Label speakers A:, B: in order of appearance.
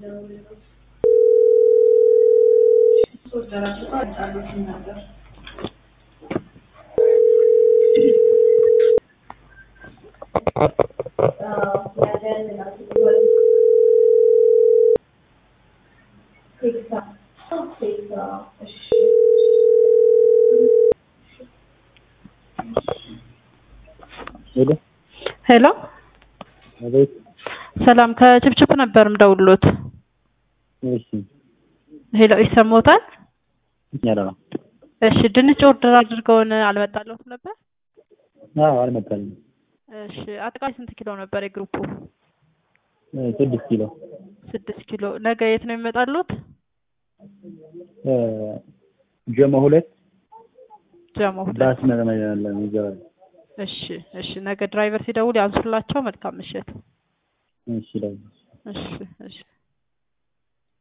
A: ሄሎ
B: ሄሎ
A: አቤት።
B: ሰላም ከችፕችፕ ነበር ምደውሎት።
A: እሺ
B: ሄሎ ይሰማዎታል?
A: ያለ ነው።
B: እሺ ድንች ኦርደር አድርገውን አልመጣለሁም ነበር።
A: አዎ አልመጣልኝም።
B: እሺ አጠቃላይ ስንት ኪሎ ነበር የግሩፑ?
A: እ ስድስት ኪሎ
B: ስድስት ኪሎ። ነገ የት ነው የሚመጣሉት?
A: እ ጀሞ ሁለት
B: ጀሞ ሁለት።
A: ዳስ መለመያ ያለ ይገባል።
B: እሺ እሺ። ነገ ድራይቨር ሲደውል ያንሱላቸው። መልካም ምሽት።
A: እሺ ደግሞ
B: እሺ እሺ።